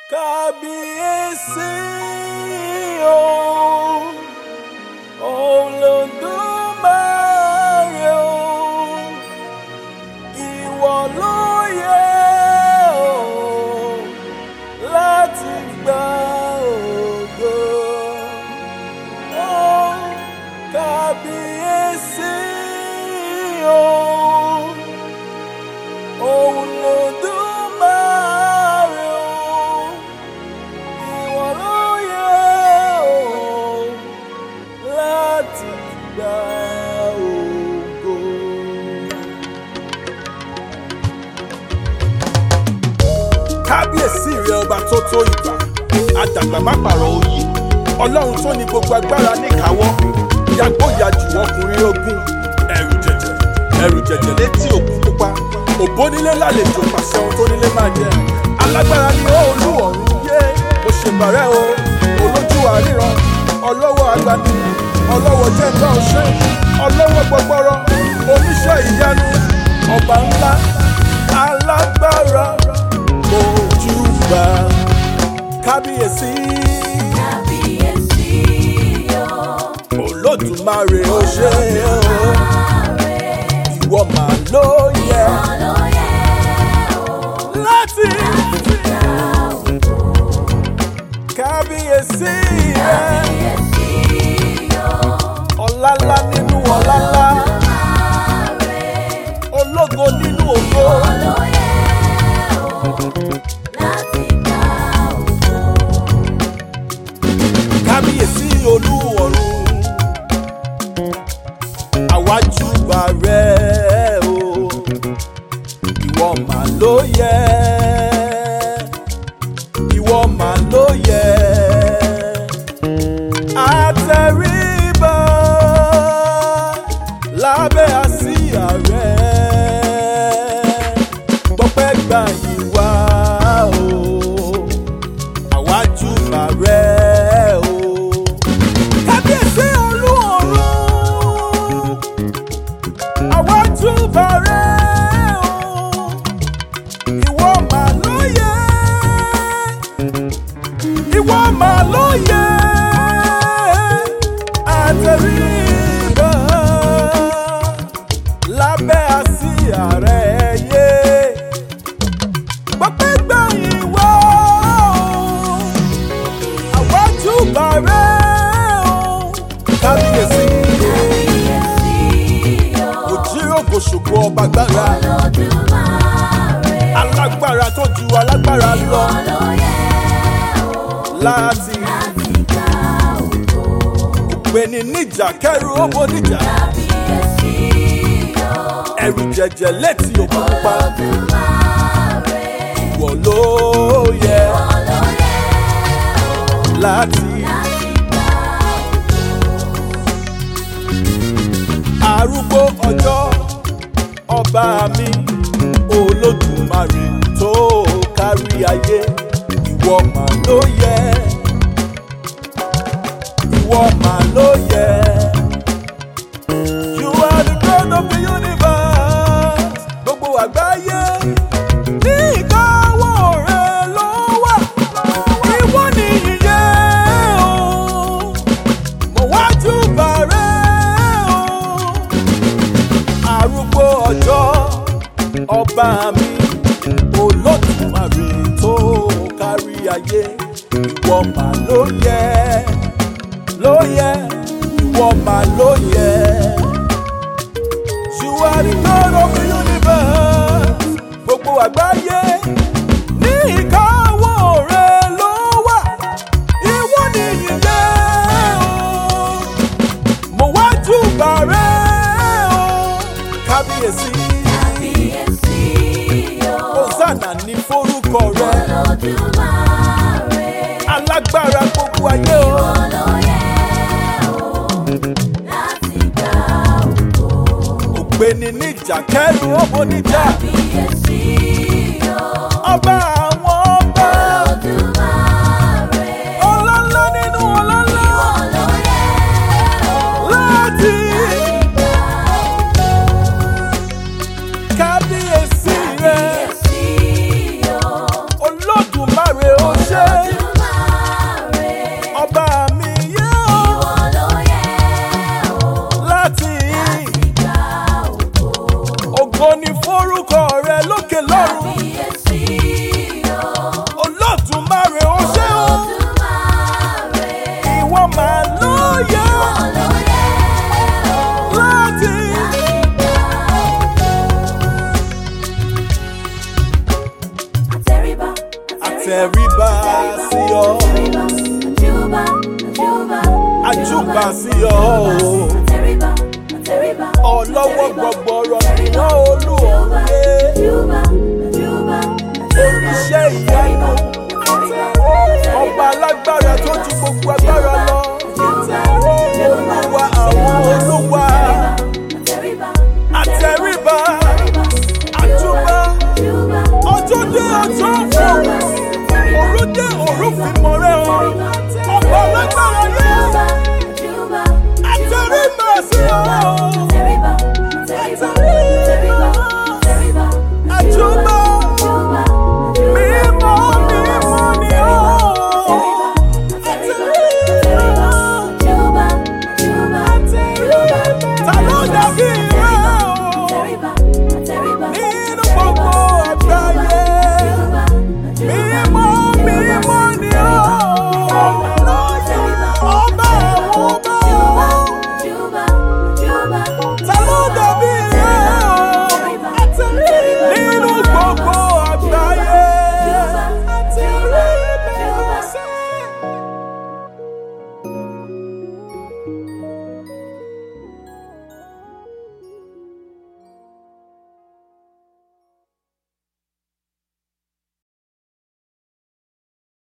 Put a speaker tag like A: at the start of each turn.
A: kábíyèsí o olódùmarè o ìwọ ló yẹ o láti gba ògo o kábíyèsí o olódùmarè o ìwọ ló yẹ o láti gba ògo. kábíyèsí rẹ ọba tó tó ìgbà àdàgbà má pààrọ̀ oyè ọlọ́run tó ní gbogbo agbára níkàáwọ́ yàgbóyàjù ọkùnrin ogun ẹ̀rù jẹ̀jẹ̀ ẹ̀rù jẹ̀jẹ̀ létí òkú pupa òbónílé lálejò pàṣẹ ohun tó nílé máa jẹ alágbára ni ó olú ọ̀run yé mo ṣe bàrẹ́ o olójú àríran ọlọ́wọ́ agbani ọlọ́wọ́ jẹ́ńgbà ọ̀ṣẹ́ ọlọ́wọ́ gbọgbọrọ oníṣẹ́ ìyanu ọba ńlá alágbára ojúbà kábíyèsí
B: Kábíyèsí o,
A: olódùmarè ó ṣe o
B: Olódùmarè,
A: ìwọ mà ló yẹ
B: ló yẹ
A: láti
B: láti gba ògo.
A: kábíyèsí rẹ
B: Kábíyèsí o,
A: ọlálá nínú ọlálá
B: Olódùmarè,
A: ológo nínú ògo
B: ló yẹ láti gba ògo.
A: kábíyèsí olú ọ̀run àwájúbà rẹ o ìwọ mà ló yẹ ìwọ mà ló yẹ àtẹríba lábẹ́ àsíá rẹ gbọ́pẹ́ gbà yín wá o àwájúbà rẹ o kábíyèsí olú ọ̀run àwájúbà rẹ o ìwọ mà ló yẹ ìwọ mà ló yẹ àtẹríba lábẹ́ àsíá rẹ yé gbọ́pẹ́ gbà yín wá o àwájú bàrẹ́ o. kábíyèsí
B: Kábíyèsí o,
A: òjíròkò ṣògo ọba gbára
B: Olódùmarè,
A: alágbára tó ju alágbára lọ
B: ló yẹ
A: láti
B: láti gba ògo.
A: gbéni níjà kẹrù owó níjà
B: Kábíyèsí o,
A: ẹrù jẹjẹ létí òkú pupa
B: Olódùmarè,
A: ìwọ ló yẹ
B: ló yẹ
A: láti
B: láti gba
A: arúgbó ọjọ́ ọba mi olódùmarè tó kárí ayé ìwọ mà ló yẹ ìwọ mà ló yẹ. You are the God of the universe gbogbo àgbáyé ní ìkáwọ́ rẹ ló wà ìwọ ni ìyè o mo wájú bàrẹ́ o arúgbó ọjọ́ ọba mi olódùmarè tó kárí ayé ìwọ mà ló yẹ ló yẹ ìwọ mà ló yẹ. You are the God of the universe gbogbo àgbáyé ní ìkáwọ́ rẹ ló wà ìwọ ni ìyè o mo wá júbà rẹ o kábíyèsí
B: Kábíyèsí o,
A: hosanna ní forúkọ rẹ
B: Olódùmarè,
A: alágbára gbogbo ayé o
B: ló yẹ láti gba ògo.
A: ògbéni níjà kẹrù ọmọ níjà
B: Kábíyèsí o,
A: ọba àwọn ọba
B: Olódùmarè,
A: ọlọ́lá nínú ọlọ́lá
B: ló yẹ
A: láti
B: gba
A: kábíyèsí rẹ
B: Kábíyèsí o,
A: olódùmarè ó ṣe àtẹríba sí ọ àjùbà sí ọ ọlọ́wọ́ gbọgbọrọ iná olú ọ̀rẹ́ oníṣẹ́ ìyanu ọba alágbára tó ju gbogbo agbára lọ olúwa àwọn olúwa àtẹríba àjùbà ọjọ́ dé ọjọ́ fún òru dé òru fi mọ̀rẹ́ ọ ọba alágbára yẹ àtẹríba sí ọ àjùbà